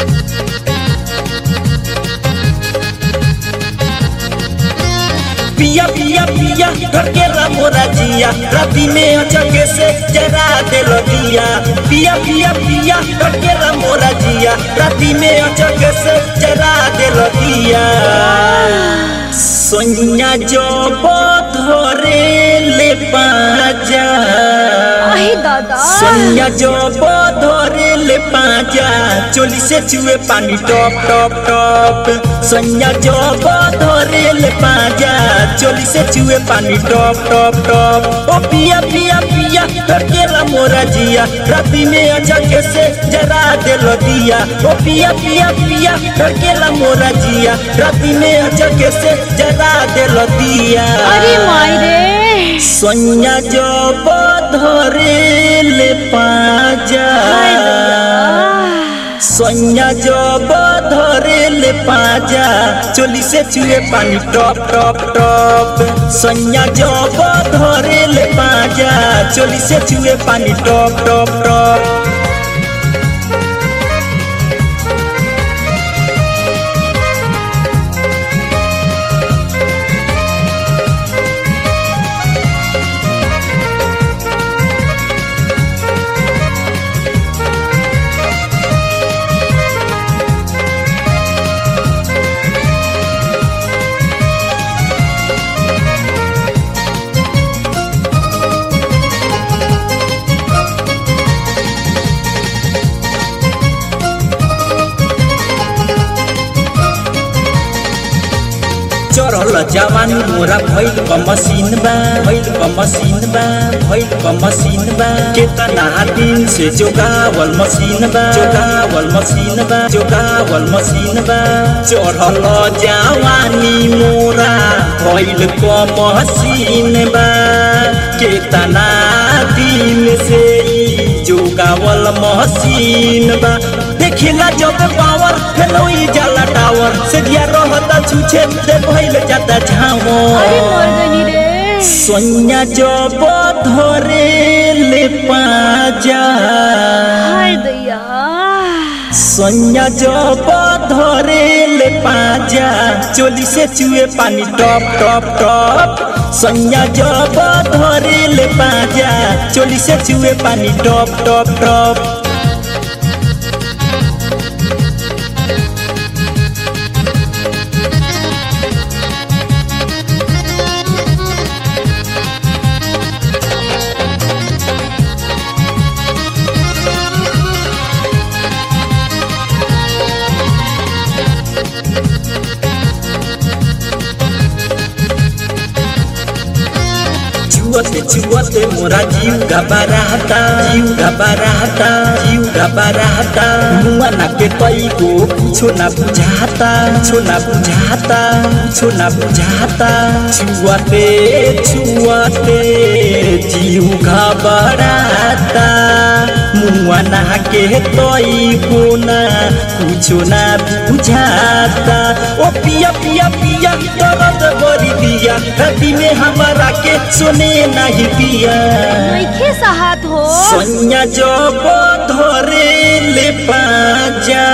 पिया पिया पिया ढकेला मोरा जिया राती में अचके से जरा दे लगिया पिया पिया पिया ढकेला मोरा जिया राती में अचके से जरा दे लगिया सोनिया जो धरे ले पाजा आई दादा सोनिया जो धरे ले पाजा चोली से चुए पानी टॉप टॉप टॉप सोनिया जो धरे ले पाजा चोली से चुए पानी टॉप टॉप टॉप ओ पिया पिया पिया ढकेला मोरा जिया राती में अचके से जरा दे दिया ओ पिया पिया पिया ढकेला मोरा जिया राती में अचके से जरा दे दिया अरे माई रे सोनिया जो धरे ले पाजा हाय दैया सोनिया जो धरे ले पाजा चोली से चुए पानी टॉप टॉप टॉप सोनिया जो धरे ले पाजा चोली से चुए पानी टॉप टॉप टॉप चढ़ल जवान मोरा भइल क मशीन बा भइल क मशीन बा भइल क मशीन बा केतना दिन से जोगावल मशीन बा जोगावल मशीन बा जोगावल मशीन बा चढ़ल जवानी मोरा भइल क मशीन बा केतना दिन से ई जोगावल मशीन बा देखिला जब पावर हेलो ई जाला टावर से दिया रहता छुछे दे भइल जाता अरे झाओ मर गनी रे सोनिया जब धरे ले पाजा हाय दैया सोनिया जब धरे ले पाजा चोली से चुए पानी टॉप टॉप टॉप सोनिया जब धरे ले पाजा चोली से चुए पानी टॉप टॉप टॉप छुअते छुअते मोरा जीव घबराहता जीव घबराहता जीव घबराहता मुआ ना के कई को कुछो ना बुझाता कुछो ना बुझाता कुछो ना बुझाता छुअते छुअते जीव घबराता मुआ ना के कई को ना कुछो ना बुझाता ओ पिया पिया पिया दर्द बरी दिया राती में हमारा के सुने नहीं पिया नइखे साहत हो सोनिया जो धरे ले पाजा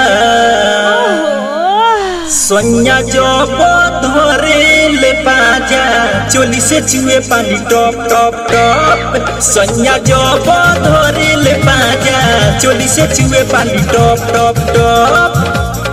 ओहो सोनिया जो धरे ले पाजा चोली से चुए पानी टॉप टॉप टॉप सोनिया जो धरे ले पाजा चोली से चुए पानी टॉप टॉप टॉप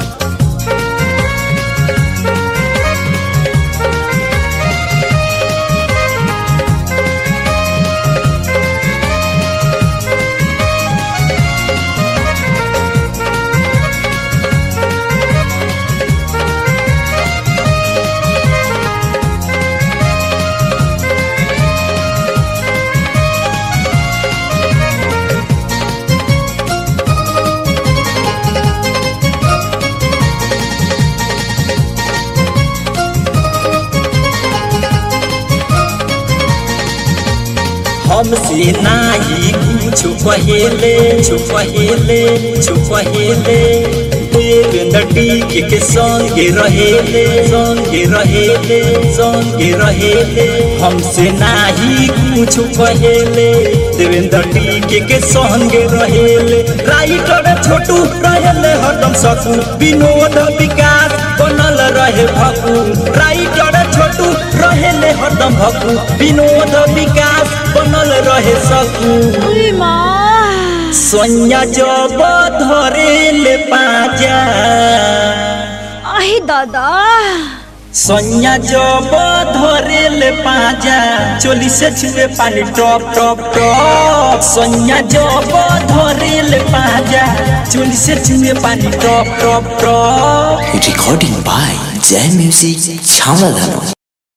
हमसे नाही कुछो कहेले छो कहेले छो कहेले देवेंद्र डी के संगे रहेले संगे रहेले संगे रहेले हमसे नाही कुछो कहेले देवेंद्र डी के संगे रहेले राइटर छोटू रहेले हरदम सकू विनोद विकास बनल रहे भकू राइटर छोटू रहेले हरदम भकू विनोद विकास बनल रहे सकू उई माँ सोनिया जब धरेले पाजा आही दादा सोनिया जब धरेले पाजा चोली से छुए पानी टप टप टप सोनिया जब धरेले पाजा चोली से छुए पानी टप टप टप Recording by J Music Chaladano.